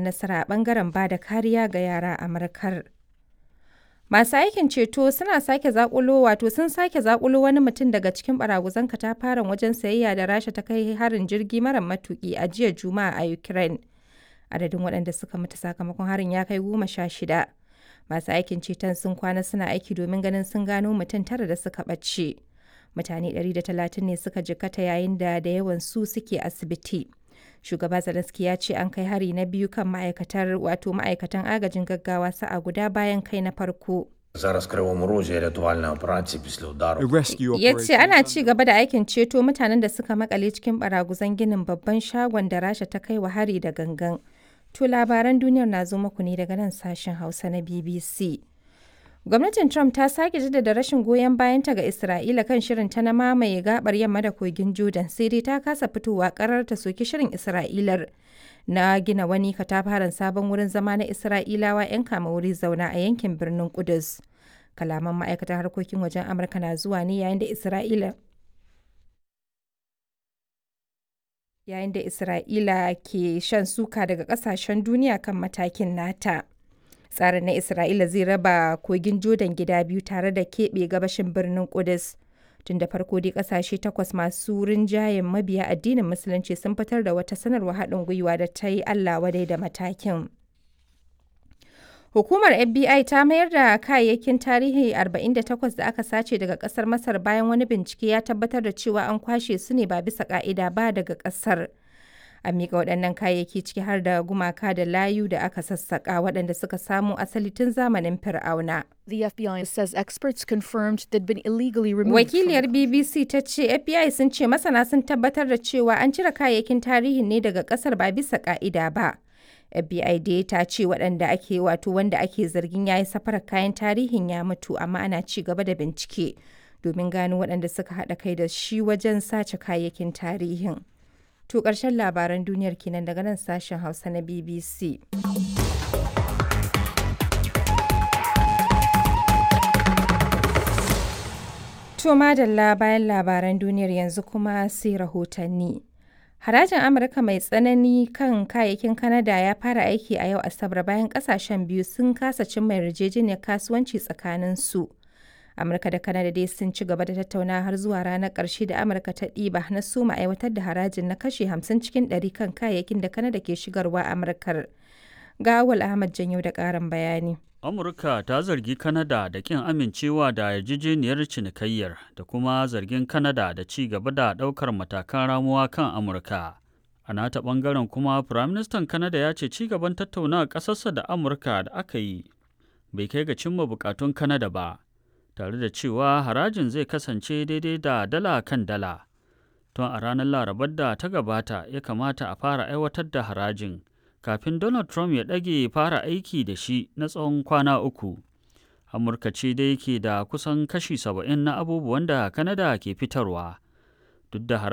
nasara a ɓangaren ba da kariya ga yara a Amurkar. Masu aikin ceto suna sake zakulo wato sun sake zakulo wani mutum daga cikin baraguzan katafaren wajen sayayya da Rasha ta kai harin jirgi mara matuki a jiya Juma'a a Ukraine. Adadin waɗanda suka mutu sakamakon harin ya kai goma sha shida. Masu aikin ceton sun kwana suna aiki domin ganin sun gano mutum tara da suka ɓace. Mutane 130 ne suka jikkata yayin da da yawan su suke asibiti. Shugaba Zelensky ya ce an kai hari na biyu kan ma'aikatar wato ma'aikatan agajin gaggawa sa'a guda bayan kai na farko. Зараз в Кривому Розі рятувальна операція після удару. Ya ce ana ci gaba da aikin ceto mutanen da suka makale cikin baraguzan ginin babban shagon da Rasha ta kai wa hari da gangan. To labaran duniyar na zo muku ne daga nan sashen Hausa na BBC. Gwamnatin Trump ta sake jaddada rashin goyon bayanta ga Isra'ila kan shirin ta na mamaye gabar yamma da kogin Jordan sai dai ta kasa fitowa karar ta soki shirin Isra'ilar na gina wani katafaren sabon wurin zama na Isra'ilawa 'yan kama wuri zauna a yankin birnin Kudus. Kalaman ma'aikatar harkokin wajen Amurka na zuwa ne yayin da Isra'ila yayin da Isra'ila ke shan suka daga kasashen duniya kan matakin nata. Tsarin na Isra'ila zai raba kogin Jordan gida biyu tare da keɓe gabashin birnin Kudus. Tun da farko dai kasashe takwas masu rinjayen mabiya addinin Musulunci sun fitar da wata sanarwa haɗin gwiwa da ta yi Allah wadai da matakin. Hukumar FBI ta mayar da kayayyakin tarihi 48 da aka sace daga kasar Masar bayan wani bincike ya tabbatar da cewa an kwashe su ne ba bisa ka'ida ba daga kasar. A miƙa waɗannan kayayyaki ciki har da gumaka da layu da aka sassaƙa waɗanda suka samo asali tun zamanin Fir'auna. The FBI says experts confirmed they'd been illegally removed. Wakiliyar BBC ta ce FBI sun ce masana sun tabbatar da cewa an cire kayayyakin tarihin ne daga ƙasar ba bisa ka'ida ba. FBI dai ta ce waɗanda ake wato wanda ake zargin ya yi safarar kayan tarihin ya mutu amma ana ci gaba da bincike domin gano waɗanda suka haɗa kai da shi wajen sace kayayyakin tarihin. To ƙarshen labaran duniyar kenan daga nan sashen Hausa na BBC. To madalla bayan labaran duniyar yanzu kuma sai rahotanni. Harajin Amurka mai tsanani kan kayayyakin Kanada ya fara aiki a yau Asabar bayan kasashen biyu sun kasa cimma yarjejeniyar kasuwanci tsakanin su. Amurka da Kanada dai sun ci gaba da tattauna har zuwa ranar ƙarshe da Amurka ta ɗiba na soma aiwatar da harajin na kashe 50 cikin 100 kan kayayyakin da Kanada ke shigarwa Amurkar. Ga Awal Ahmad Janyo da ƙarin bayani. Amurka ta zargi Kanada da kin amincewa da yarjejeniyar cinikayyar da kuma zargin Kanada da ci gaba da ɗaukar matakan ramuwa kan Amurka. A nata ɓangaren kuma Firaministan Kanada ya ce ci gaban tattaunawa ƙasarsa da Amurka da aka yi bai kai ga cimma bukatun Kanada ba, tare da cewa harajin zai kasance daidai da dala kan dala. Tun a ranar Larabar da ta gabata ya kamata a fara aiwatar da harajin. kafin Donald Trump ya ɗage fara aiki da shi na tsawon kwana uku. Amurka ce dai ke da kusan kashi saba'in na abubuwan da Kanada ke fitarwa, duk da